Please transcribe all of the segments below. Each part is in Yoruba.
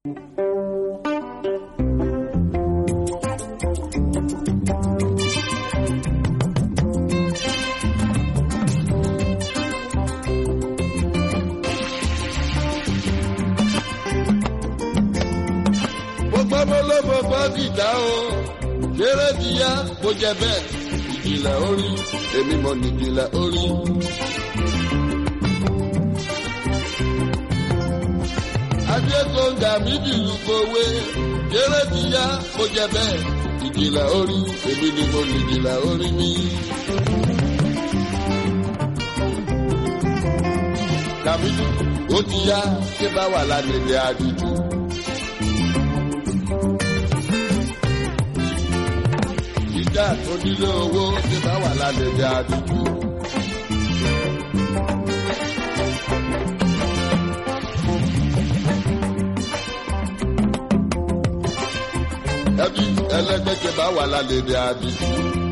gbogbo ọmọlọ́mọ bá dìjà o ṣeré ti yá kó jẹ bẹ́ẹ̀ ìjìnlẹ̀ orí èmi mọ̀ nìjìnlẹ̀ orí. adékòǹgà mi dìlú kowé ṣeré ti yá kó jẹ bẹ́ẹ̀ ìjìnlẹ̀ orí èmi ni mo nìjìnlẹ̀ orí mi. kàmídù ó ti yá ṣé bá wà lálẹ́ àdìjú. ìjà tó nílé owó ṣé bá wà lálẹ́ àdìjú. ẹbí ẹlẹgbẹjẹ bá wà lálẹ́ àdìjú.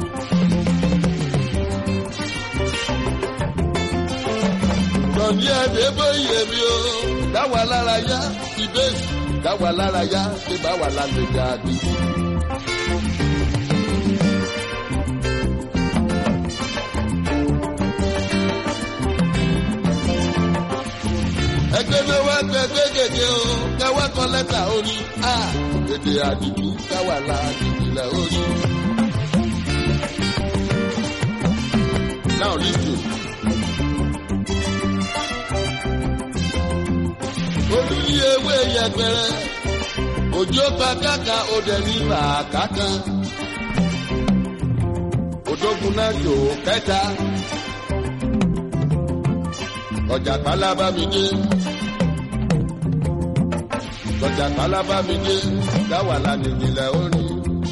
Tọ̀ní ẹ̀dẹ́ bóyè mi o, dáwà lára yá, ìbéèsì, dáwà lára yá, ṣé bá wà lálẹ́ jáde. Ẹgbẹ́ mi wá gbẹgbẹ́ gègé o, káwá kọ lẹ́tà orí, a, èdè àdìjú, káwà láàdì ìlẹ̀ orí. Now listen. olú ní ewé yẹpẹrẹ òjò pàkàkà òdẹ ní bàkàkà òdògùn náà jò kẹta ọjà pálábá mi dé ọjà pálábá mi dé dáwà lánìjìnlẹ̀ orí.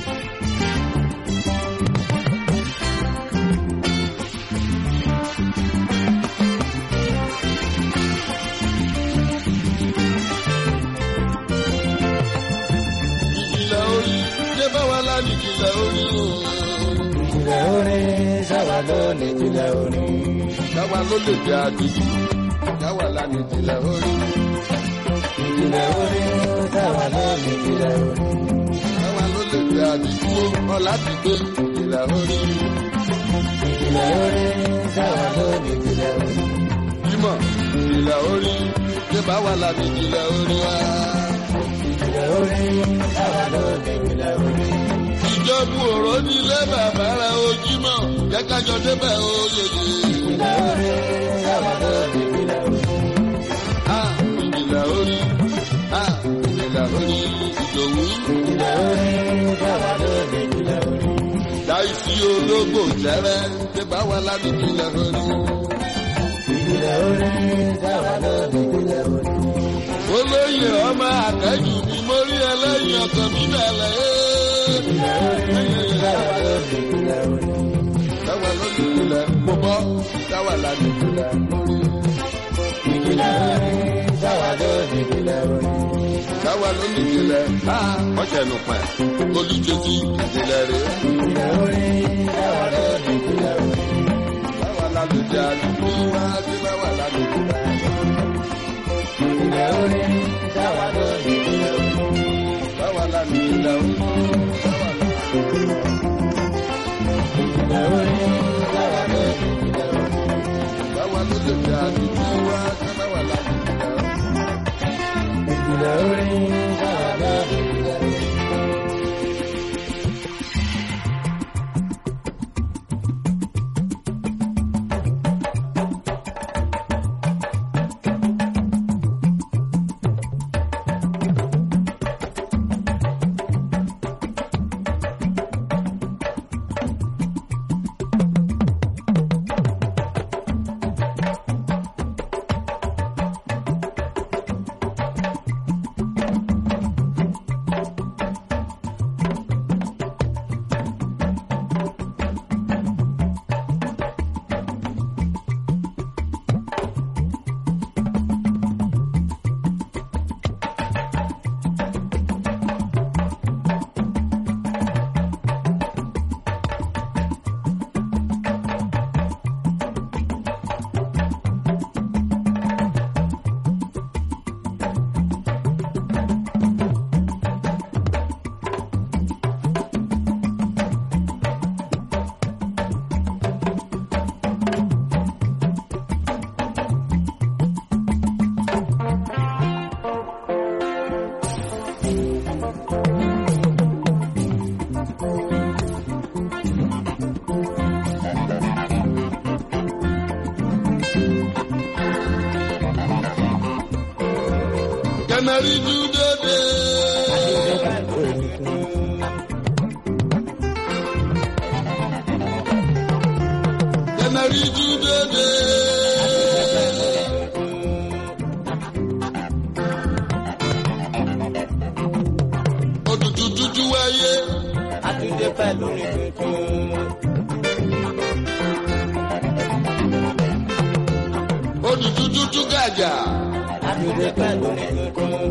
ìjìnlẹ̀ orí ṣé báwa lánìí ìjìnlẹ̀ orí o. ìjìnlẹ̀ orin sábà ló ní ìjìnlẹ̀ orin. Táwa ló lè jẹ àdìjú, táwa lánìí ìjìnlẹ̀ orí. ìjìnlẹ̀ orin sábà ló ní ìjìnlẹ̀ orin. Táwa ló lè jẹ àdìjú, ọ̀la ti gbé ìjìnlẹ̀ orí. ìjìnlẹ̀ orin sábà ló ní ìjìnlẹ̀ orin. Bímọ ìjìnlẹ̀ orí, ṣé báwa lánìí ìjìnlẹ̀ orí wa. ìjìnlẹ̀ orin sábà ló ní ìjìnlẹ̀ orin. Ìjọba òró nílé bàbá rẹ̀ ojímọ̀, jẹ́ kájọ débẹ̀ oyeye. ìjìnlẹ̀ orin sábà ló ní ìjìnlẹ̀ orin. À ìjìnlẹ̀ orí, à ìjìnlẹ̀ orí ìdòwú. ìjìnlẹ̀ orin sábà ló ní ìjìnlẹ̀ orin. Láìsí ológbò jẹ́rẹ́, ṣé báwa lánìí ìjìnlẹ̀ orí. ìjìnlẹ̀ orin sábà ló ní ìjìnlẹ̀ orin. olóyè ọmọ àtẹ́jù ni mo rí ẹlẹ́yìn ọkàn mi bẹ̀rẹ̀ ìjìnlẹ̀ orin sábà ló ní ìjìnlẹ̀ orin. táwa ló ní ìpìlẹ̀ mo bọ́ táwa là ní ìpìlẹ̀ ìjìnlẹ̀ orin sábà ló ní ìjìnlẹ̀ orin. táwa ló ní ìpìlẹ̀ á ọ̀sẹ̀ nù pẹ̀ olùjẹ́sí ìpìlẹ̀ rẹ̀ ìjìnlẹ̀ orin sábà ló ní ìjìnlẹ̀ orin. táwa là ní ìjà àdúgbò wá sí táwa là ní ìpìlẹ̀ ìjìnlẹ̀ orin sábà ló ní ìjìnlẹ̀ orin. táwa là ní ìpìlẹ̀ ìjìnlẹ̀ orin sábà ló ní ìjìnlẹ̀ orin. táwa ló lè jà àdúgbò wá sí táwa là ní ìpìlẹ̀ ìjìnlẹ̀ orin sábà ló ní ìjìnlẹ̀ orin. dúdóde. Kẹmẹrí dúdóde. Òtútù dúdú wáyé. Àtúndé pẹ̀lú ní tuntun. Òtútù dúdú gàjà. Àtúndé pẹ̀lú ní tuntun.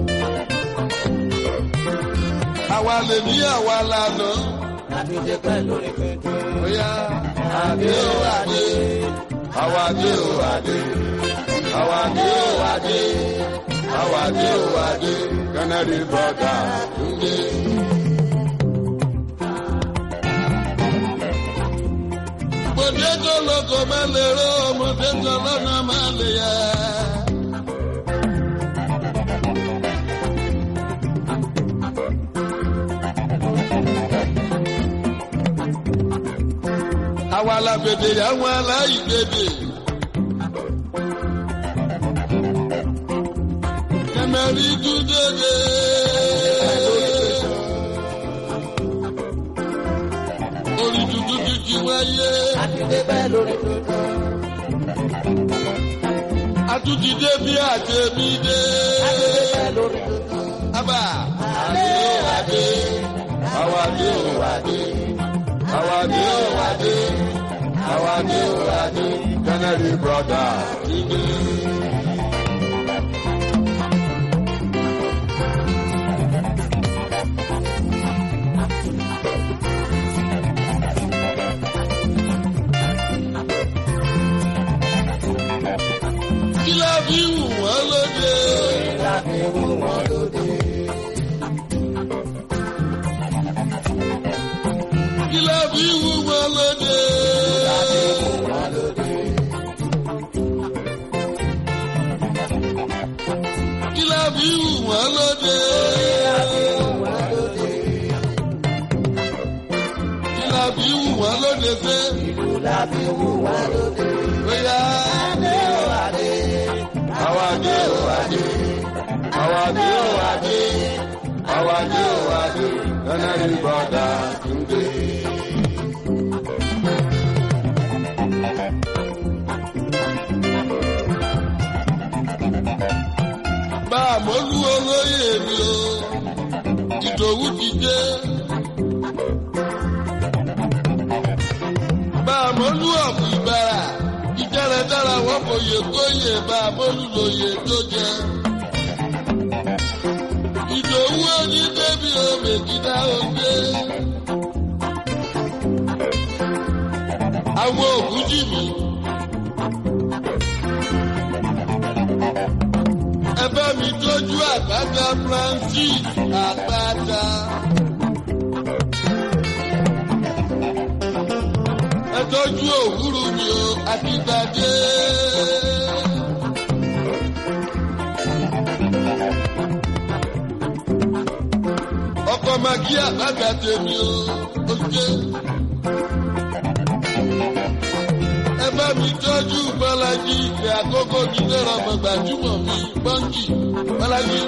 Àwa lè ní àwa lànà. Àtúndé pẹ̀lú ní tuntun. Bóyá àdé ó àdé. Àwa dé ó àdé. Àwa dé ó àdé. Àwa dé ó àdé. Canary brother Túndé. Bòdé tó lóko máa lè ró ọmọdé tó lọ́nà máa lè yẹ. Àwa la bèdè àwọn aláìgbèdè. Kẹmẹ́rì dúdédé. Orí dúdú dúdú wáyé. Àtúndé pẹ̀lú ní tuntun. Atúndìdé bí àtẹ̀mí dé. Àtúndé pẹ̀lú ní tuntun. Abba. Adé ó adé. Àwa dé ó adé. Àwa dé ó adé. Àwa dé ó adé. Canary brother Túndé. Kí ló fi wù wọ́n lóde? Láti wú wọn lóde. Kí ló fi wù wọ́n lóde? Láti wú wọn lóde. Kí ló fi wù wọ́n lóde? Láti wú wọn lóde. Kí ló fi wù wọ́n lóde fẹ́? Ìlú láti wú wọn lóde. Bóyá Adé ó adé. àwa dé ò adé. Àwa dé ò adé. Àwa dé ò adé. Canary brother Túndé. Bá a mọ́lú olóyè mi o, ìdòwú ti dé. Bá a mọ́lú ọ̀pọ̀ ìbára, ìjẹ́rẹ̀ dára wọ́n kò yẹ kóyè bá a mọ́lú lóye tó jẹ. Ìdòwú oní débi omi kíta òde. Àwọn òkú jì mí. Ẹ bá mi tọ́jú àgbàgbà Francis àgbàdà. Ẹ tọ́jú òwúrú mi o, àtìgbàdé. Ọkọ̀ màgí àgbàgbà tèmi o, ó ṣe. Ẹ bá mi tọ́jú Bọ́lájí ìgbé àkókò mi lẹ́rọ ọmọ gbajúmọ̀ mi bọ́ǹkì Bọ́lájí.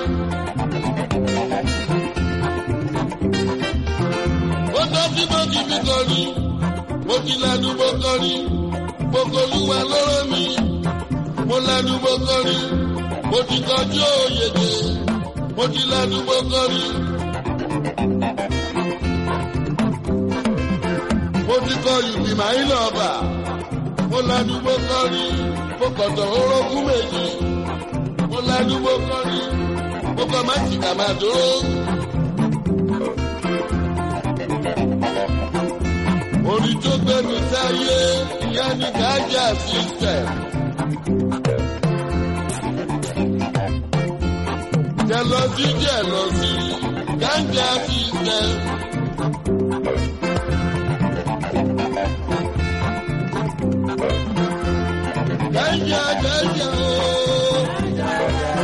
Ó tọ́ sí bọ́ǹkì mi kọrin, mo ti lanu mo kọrin, mo kolúwa lọ́rọ́ mi. Mo lanu mo kọrin, mo ti kọjú òyèdè, mo ti lanu mo kọrin. Mo ti kọ ìgbìmọ̀ ayílọ̀ ọba mo lanu mo kọrin mo kọ̀tọ̀ orógún méjì mo lanu mo kọrin mo kọ má ti kà máa dúró. orí tó gbẹnu sáyé ìyá ní gájà system. jẹlọsí jẹlọsí gájà system. Ganja, ganja, oh.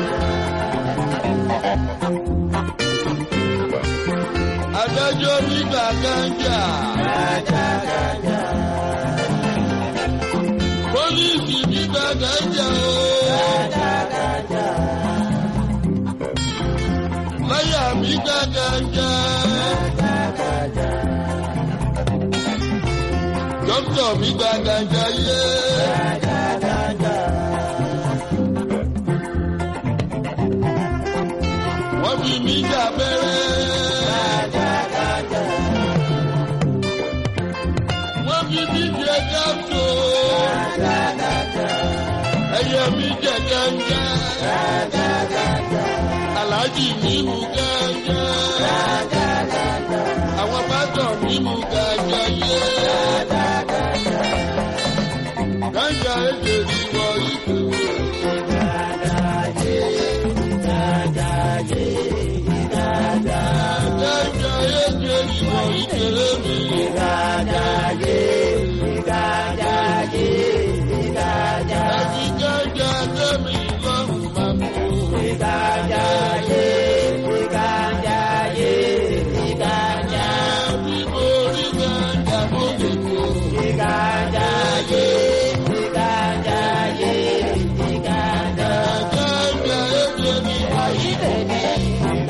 Adájọ́ nígbà ganja. Pólíìsì nígbà ganja, oh. láyà mi gágájá. dókítà mi gágájá yé. wọ́n fi mí jà bẹ́rẹ́. wọ́n fi mí jẹ gáàtò. ẹyẹ mi jẹ gángan. aláàjì mi mú gángan. àwọn bàtọ̀ mi mú gángan yé. gángan èdè ni wọ́n ìdè. gángan èdè ni wọ́n ìdè mi. ẹ̀jì gángan tẹ̀mí lọ́rùn máa mú. ẹ̀mí borí gángan mo lè kó. gángan èdè ni wọ́n ìdè.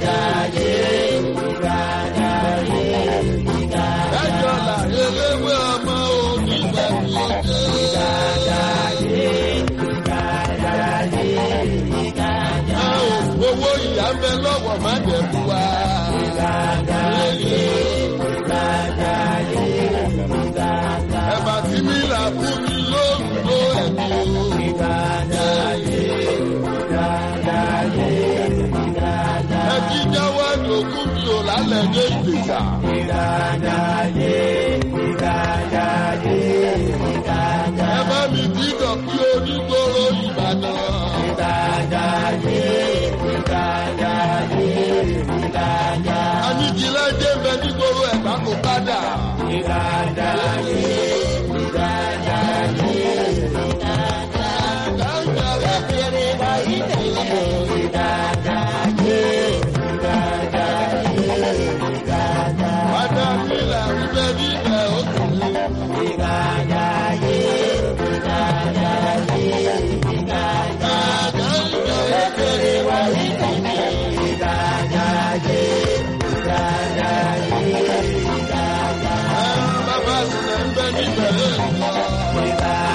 ẹjọ́ là eléwé ọmọ onígbà tí ó dé. a ò owó ìyá ń bẹ lọ́wọ́ má jẹ́ fún wa. ẹ̀bà tí mi là fún mi lóòrùn ló ẹ̀mí o. ẹbí jáwọ́ lòkú mi ò lálẹ́ dé ìgbésà. ẹ bá mi dídọ̀ kí onígboro Ìbàdàn. Aníkìlẹ̀ dé bẹ nígboro ẹ̀gbá kò padà. Padà nílẹ̀ wíbẹ̀ níbẹ̀ ó kù. Bàbá sílẹ̀ ń bẹ níbẹ̀ lẹ́yìn.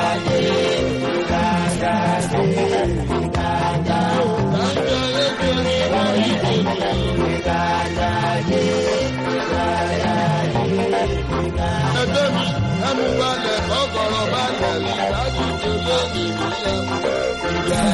Ẹgbẹ́ mi, ẹmu balẹ̀ kọ́kọ́rọ́ balẹ̀ ìdájú tó lónìí nílẹ̀.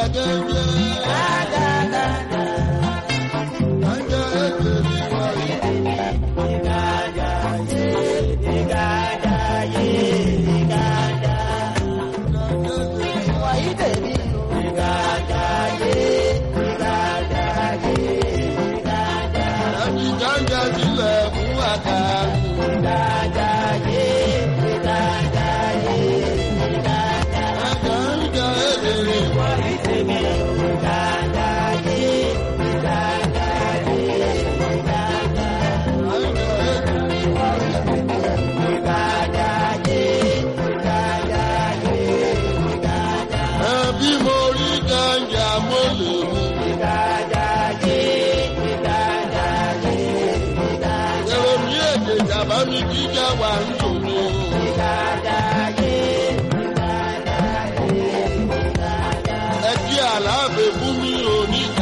gẹ́gẹ́. Gẹ́gẹ́ èdè ni wáyé. Ẹbí gánjà sílẹ̀ fún àkàrà. Gánjà èdè ni wáyé. Gánjà èdè ni wáyé. Ẹbí mo rí gánjà mo lè mú. Èrò mi èdè ìjàmbá mi jíjà wà ń tòmí. Ẹ kí àlàáfẹ́ fún mi ò ní